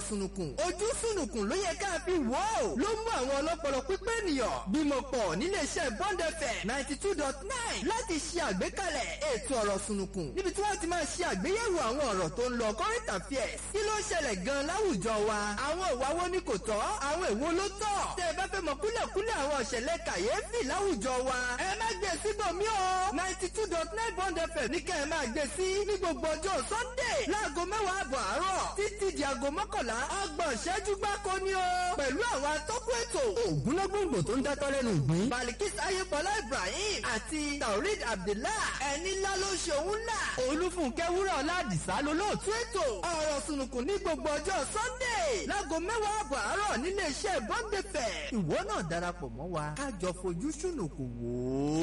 sùnùkùn ojú sùnùkùn ló yẹ ká fi wò ó ló mú àwọn ọlọ́pọlọ pípé ènìyàn bímọ pọ̀ nílé iṣẹ́ Bond FM ninety two dot nine láti ṣe àgbékalẹ̀ ètò ọ̀rọ̀ sùnùkùn níbi tí wọ́n ti máa ṣe àgbéyẹ̀wò àwọn ọ̀rọ̀ tó ń lọ current affairs kí ló ṣẹlẹ̀ gan láwùjọ wa àwọn ìwà wo ni kò tọ́ àwọn èwo ló tọ́ tẹ́ ẹ bá fẹ́ mọ kúlẹ̀kúlẹ̀ àwọn ìṣẹ̀lẹ̀ kàyéfì láwùjọ wa ẹ má gbé síbòmí o ninety two dot nine Bond FM ní kẹ́ ẹ máa gbé sí ní gbogbo ọjọ́ Sunday láago mẹ́wàá àbọ̀ àárọ̀ títí di aago mọ́kànlá ọgbọ̀n ìṣẹ́jú gbáko ni o pẹ̀lú àwọn atọ́kùn ètò ògúnlógúngbò tó ń dátọ́ lẹ́nu ìgbín Balikis Ayébọlá Ibrahim àti Taurid Abdullah ẹni ńlá ló ṣe òun ńlá Olúfúnkẹ́ Wúrà Ọládìsá lolóòtú ètò ọ̀rọ̀ sùnùkùn ní gbogbo ọjọ́ Sunday láago mẹ́wàá àbọ̀ àárọ̀ nílé iṣẹ́ Bond FM ìwọ náà darapọ̀ mọ́ wa ká jọ fojú sùnùkùn wò ó.